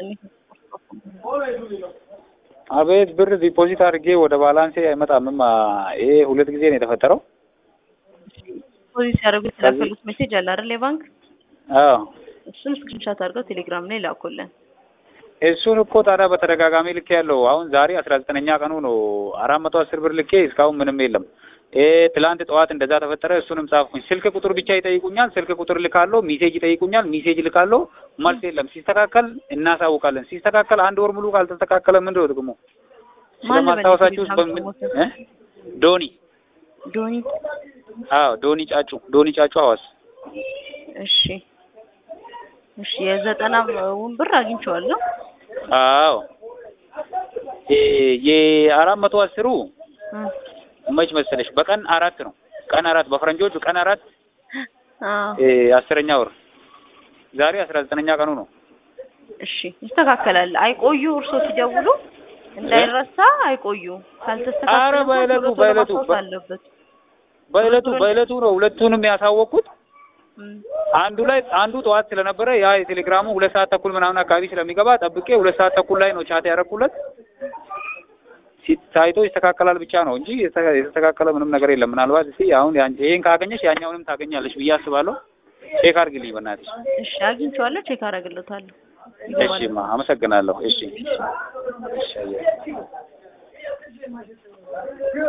አቤት ብር ዲፖዚት አድርጌ ወደ ባላንሴ አይመጣምም። ይሄ ሁለት ጊዜ ነው የተፈጠረው። ዲፖዚት ሲያደርጉ የተላከሉት ሜሴጅ አለ አይደል? የባንክ አዎ እሱን ስክሪንሻት አድርገው ቴሌግራም ላይ ላኩልን። እሱን እኮ ታዲያ በተደጋጋሚ ልኬ ያለው አሁን ዛሬ አስራ ዘጠነኛ ቀኑ ነው። አራት መቶ አስር ብር ልኬ እስካሁን ምንም የለም። ይሄ ትላንት ጠዋት እንደዛ ተፈጠረ። እሱንም ጻፍኩኝ። ስልክ ቁጥር ብቻ ይጠይቁኛል። ስልክ ቁጥር ልካለሁ። ሚሴጅ ይጠይቁኛል። ሚሴጅ ልካለሁ። መልስ የለም። ሲስተካከል እናሳውቃለን። ሲስተካከል አንድ ወር ሙሉ ካልተስተካከለ ምንድን ነው ጥቅሙ? ማን ነበር ስለማስታወሳችሁ የቴሌግራም በምን ስሞት? እ? ዶኒ ዶኒ አዎ ዶኒ ጫጩ ዶኒ ጫጩ ሐዋስ እሺ እሺ የዘጠና ውን ብር አግኝቼዋለሁ። አዎ የ- የአራት መቶ አስሩ እ መች መሰለሽ በቀን አራት ነው። ቀን አራት በፈረንጆቹ ቀን አራት አዎ እ አስረኛ ወር ዛሬ አስራ ዘጠነኛ ቀኑ ነው። እሺ ይስተካከላል። አይቆዩ እርሶ ሲደውሉ እንዳይረሳ አይቆዩ። ካልተስተካከለ ኧረ እኮ በዕለቱ- ቶሎ ቶሎ በዕለቱ ማስታወስ በ- አለበት። በዕለቱ በዕለቱ ነው ሁለቱንም ያሳወቅኩት። እም፣ አንዱ ላይ አንዱ ጠዋት ስለነበረ ያ የቴሌግራሙ ሁለት ሰዓት ተኩል ምናምን አካባቢ ስለሚገባ ጠብቄ ሁለት ሰዓት ተኩል ላይ ነው ቻት ያደረኩለት። ሲ- ታይቶ ይስተካከላል ብቻ ነው እንጂ የተ- የተስተካከለ ምንም ነገር የለም። ምናልባት እስኪ አሁን ያን- ይሄን ካገኘሽ ያኛውንም ታገኛለሽ ብዬ አስባለሁ። ቼክ አድርግልኝ በእናትሽ። እሺ አግኝቼዋለሁ። ቼክ አደርግለታለሁ። እሺ ማ አመሰግናለሁ። እሺ እሺ አየህ።